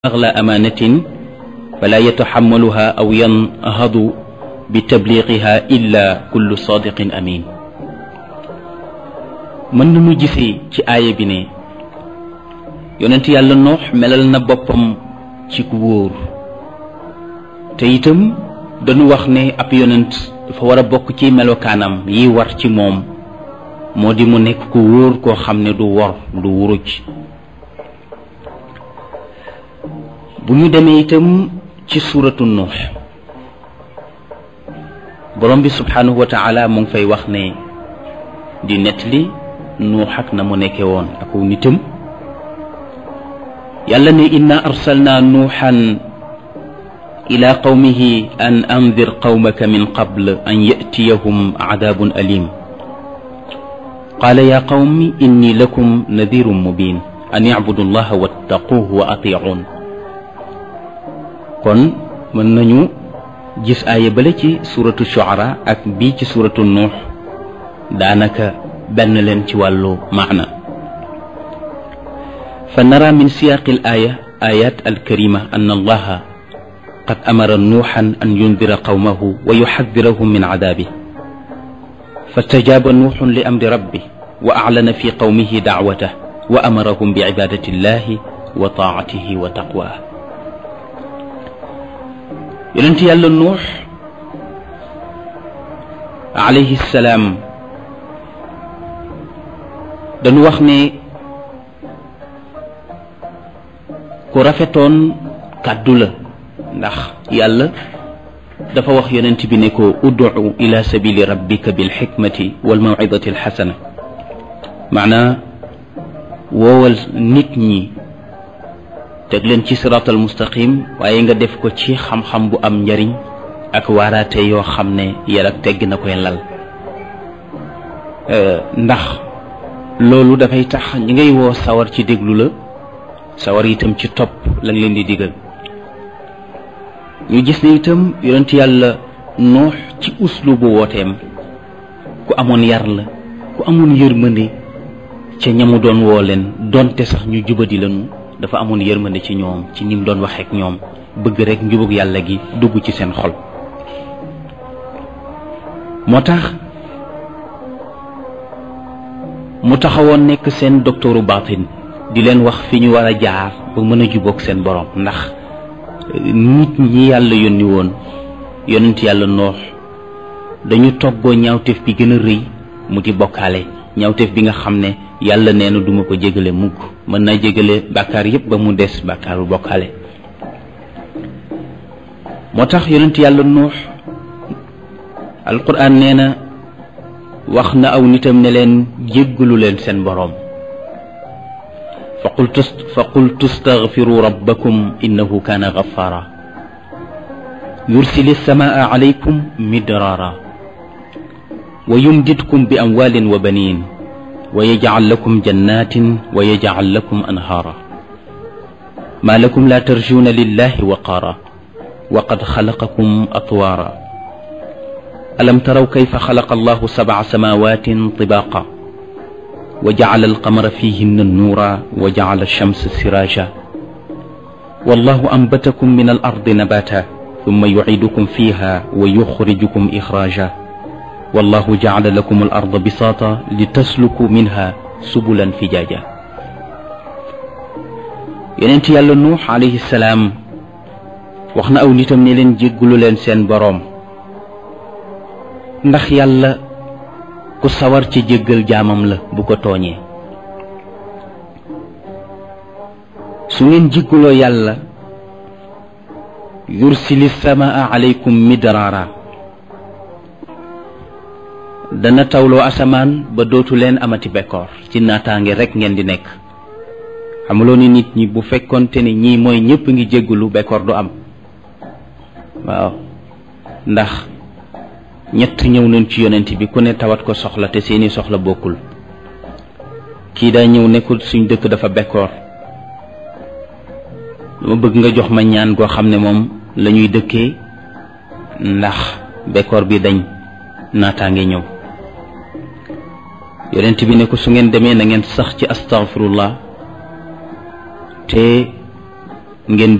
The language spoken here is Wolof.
أغلى أمانة فلا يتحملها أو ينهض بتبليغها إلا كل صادق أمين mën nañu gisee ci aaya bi ne yonent yàlla noox melal na boppam ci ku wóor te itam dañu wax ne ab yonent dafa war a bokk ci melokaanam yi war ci moom moo di mu nekk ku wóor koo xam ne du wor du wuruj bu ñu demee itam ci suuratu nuux borom bi subhanahu wa taala mu ngi fay wax ne di nettali nuux ak na mu nekke woon ak nitam yàlla ne inna arsalna nuuxan ila qawmihi an andir qawmaka min qabl an yatiyahum cadabun alim qaala ya qawmi inni lakum nadirun mubin an icbudu allaha wattaquuhu wa atiicuun kon mën nañu gis aaya bale ci suratu shuara ak bii ci suratu nuux daanaka benn leen ci wàllu maana fa nara min siyaaqi al aaya ayat alkarima an allaha qad amara nuuxan an yundira qawmahu wa yuxadirahum min cadaabih fastajaaba nuuxun li amri rabbih wa aclana fi qawmihi dacwatah wa amarahum bicibadati illahi wa taacatihi wa taqwah yonent yàlla nuux alayhi salaam dañu wax ne ku rafetoon kàddu la ndax yàlla dafa wax yonent bi ne ko udcu ila sabili rabbika bilxikmati walmawcidati alxasana maanaa woowal nit ñi teg leen ci siraatal mustaqim waaye nga def ko ci xam-xam bu am njariñ ak waaraate yoo xam ne yar ak tegg na koy lal ndax loolu dafay tax ñi ngay woo sawar ci déglu la sawar itam ci topp la nga leen di digal ñu gis ne itam yonent yàlla noox ci uslubu wooteem ku amoon yar la ku amoon yërmande ca ñamu doon woo leen donte sax ñu jubadi lañu dafa amoon yërmande ci ñoom ci ni mu doon waxee ak ñoom bëgg rek njubug yàlla gi dugg ci seen xol moo tax mu taxawoon nekk seen doktooru baatin di leen wax fi ñu war a jaar ba mën a jubóog seen borom ndax nit ñi yàlla yónni woon yonent yàlla noox dañu toggoo ñaawteef bi gën a rëy mu di bokkaale ñaawteef bi nga xam ne yàlla nee na duma ko jégale mukk mën naa jégale bàkkaar yépp ba mu des bàkkaaru bokkaale moo tax yonent yàlla nuux alquran nee na wax na aw nitam ne leen jéggalu leen seen boroom fa qultu fa qultu staghfiru rabbakum innahu kaana ghaffara yursili samaa alaykum midraara wa yumdidkum bi amwaalin wa baniin wa yajcal lakum jannatin wa yajcal lakum anhaara maa lakum laa tarjuuna lillahi waqaara wa qad xalaqakum atwaara alam taraw kayfa xalaqa allahu sabca samaawatin tibaaqa wa jacala alqamara fiihinna nuura wa jacala alchamsa siraaja wallahu ambatakum min alardi nabaata summa yuciidukum fiiha wa yuxrijukum ixraaja wallahu jacala lakum al arda bisaata li tasluku minha subulan fijaaja yonent yàlla nuux alayhi salaam wax na aw nitam ne leen jéggulu leen seen boroom ndax yàlla ku sawar ci jéggal jaamam la bu ko tooñee su ngeen jégguloo yàlla yursili samaa alaykum midraara dana tawloo asamaan ba dootu leen amati bekkoor ci naataange rekk ngeen di nekk xamuloo ni nit ñi bu fekkonte ne ñii mooy ñépp ngi jéggulu bekkoor du am waaw ndax ñett ñëw nañ ci yonent bi ku ne tawat ko soxla te seeni soxla bokkul kii daa ñëw nekkul suñ dëkk dafa bekkoor dama bëgg nga jox ma ñaan goo xam ne moom la ñuy dëkkee ndax bekkoor bi dañ naataange ñëw yonent bi ne ko su ngeen demee na ngeen sax ci astaghfirullah te ngeen